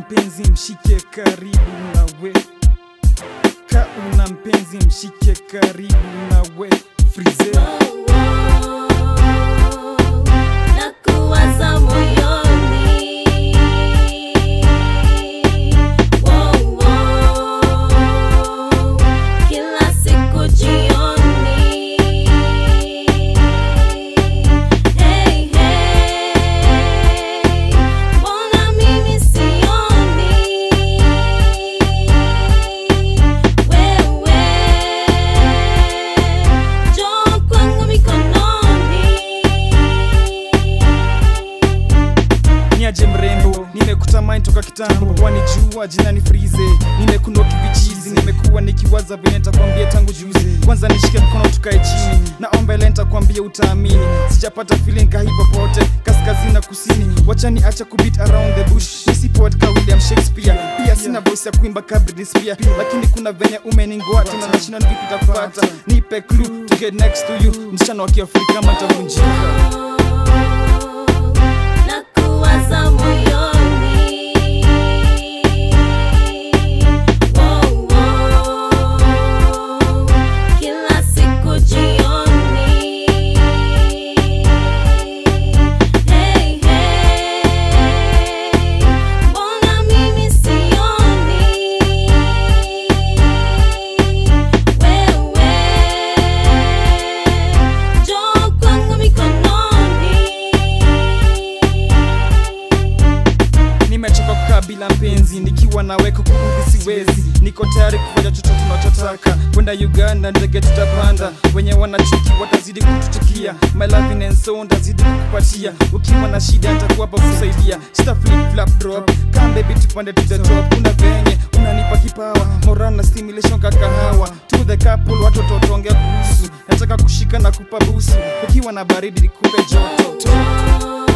mpenzi mshike karibu nawe ka una mpenzi mshike karibu nawe frize na kuwaza moyoni Wow, wow. kila siku jioni hey, hey. mbona mimi sioni wewe njoo kwangu mikononi niaje mrembo nimekutamani toka kitambo wanijua jina ni frize nimekunoki vichizi nimekuwa nikiwaza vile nitakwambia tangu juzi kwanza nishike mkono tukae chini naomba ile nitakwambia utaamini sijapata feeling kahi popote kaskazini na kusini wachani acha kubit around the bush nisi poet ka William Shakespeare pia sina voice ya kuimba ka Britney Spears lakini kuna venye umeningoa tena nashinda vipi takupata nipe clue to get next to you msichana wa kiafrika matavunjika na kuwaza moyoni Wow, wow. kila siku jioni hey, hey. mbona mimi sioni wewe njoo kwangu mikononi nimechoka kukaa bila mpenzi nikiwa nawe kukuudhi siwezi niko tayari kufanya chochote tunachotaka kwenda uganda ndege tutapanda wenye wanachuki watazidi kutuchukia my loving and so ndazidi kukupatia ukiwa na shida nitakuwa hapa kusaidia sita flip flap drop come baby tupande to the top kuna venye unanipa kipawa moral na stimulation kakahawa to the couple watu tutaongea kuhusu nataka kushika na kupa busu ukiwa na baridi nikupe joto Oh,